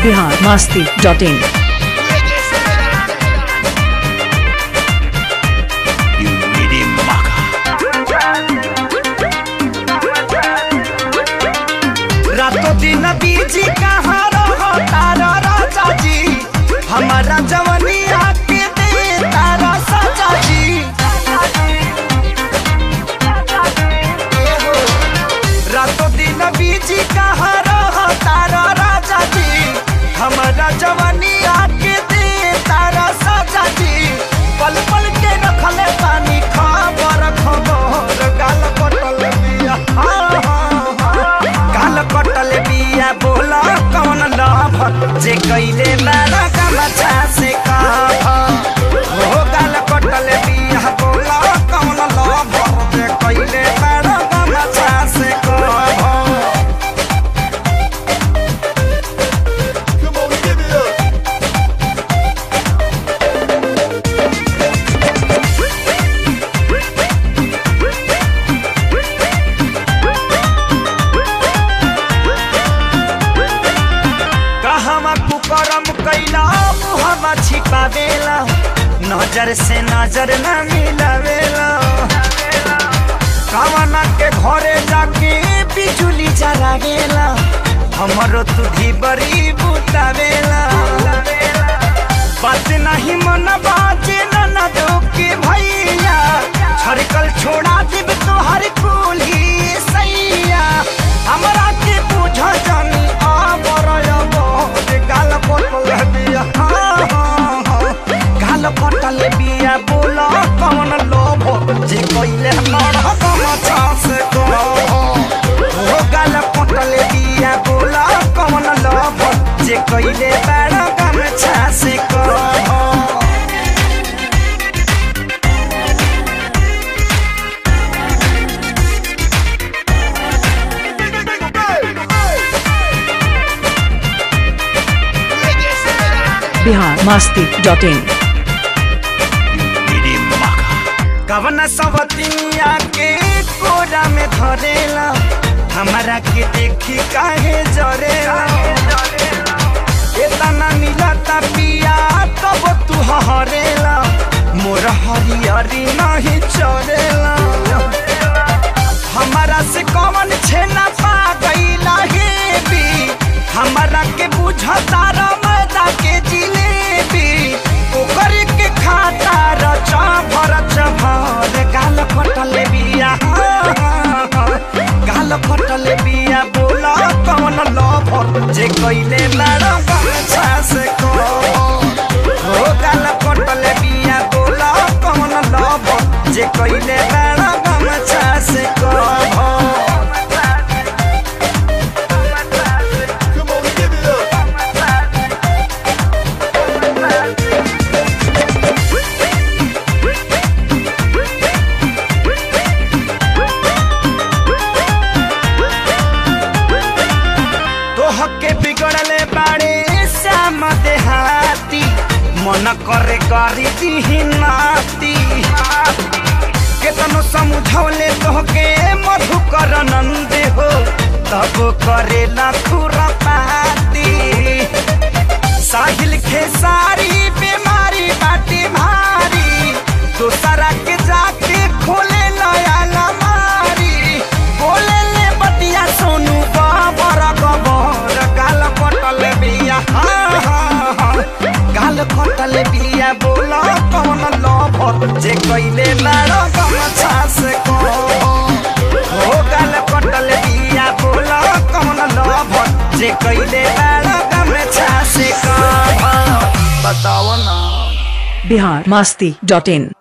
Bihar Masti dot in You needy maka. रातों दिन busy कहाँ रहो तारा राजा जी हमारा जवनिया के दे तारा साजा जी रातों दिन बीजी कहाँ रहो तारा राजा जी हमारा जवनिया के दे तारा साजा जी पल पल के रखले पानी खबर खबर गाल कटल बिया हाँ, हाँ, हाँ। गाल कटल बिया बोला कौन लभ जे कैले मारा गमछा से कह हो गाल कटल बिया बोला कौन लभ जे कैले मारा गमछा से कह Come on, give it up. कहवा कुकरम कैला मुहमा छिपावेला नजर से नजर न मिलावेला कवना के घरे जाके बिजुली जरावेला हमरो तुधी बड़ी बुतावेला बात नहीं मन बाजे न दो के भैया छड़कल छोड़ा देब तोहर कुली सैया हमरा के बुझ जानी आबर अबर गाल पटल बिया हाँ, हाँ, हाँ। गाल पटल बिया बोल कौन लोभ जे कैले मर गमछा से कह हो गाल पटल बिया बोल कौन लोभ जे कैले बड़ गमछा से कह Bihar Masti dot in You needy maka. कवन सवतिया के कोरा में धरेला हमारा के देखी काहे जरेला इतना मिलता पिया तब तू हरेला मोर हरियरी नहीं चरेला हमारा से कौन छेना पा गईला हे भी हमारा के बुझता मैदा के जिलेबी ओकर के खाता रचा भर चभर गाल फटल बिया हाँ, हाँ, हाँ। गाल फटल बिया बोला कौन लभ जे कैले लड़ गमछा से कह हो गाल फटल बिया बोला कौन लभ जे कैले लड़ गमछा से कह Come on, give it up. तोह के बिगड़ले बाड़े श्याम देहाती मन करे करी दिही नाती केतनो समझौले तोहके मधुकर नंदे हो तब करेला खुरपाती साहिल खेसारी बीमारी बाटी भारी दोसरा के जाके खोले नया लमारी बोले ले बतिया सोनू बाबर गबर गाल पटल बिया हाँ, हाँ, हाँ। गाल पटल बिया बोला कौन लभ जे कैले लड़ गमछा से कह हो गाल पटल बिया बोला कौन लभ जे कैले लड़ गमछा से कह बताओ ना बिहार मास्ती डॉट इन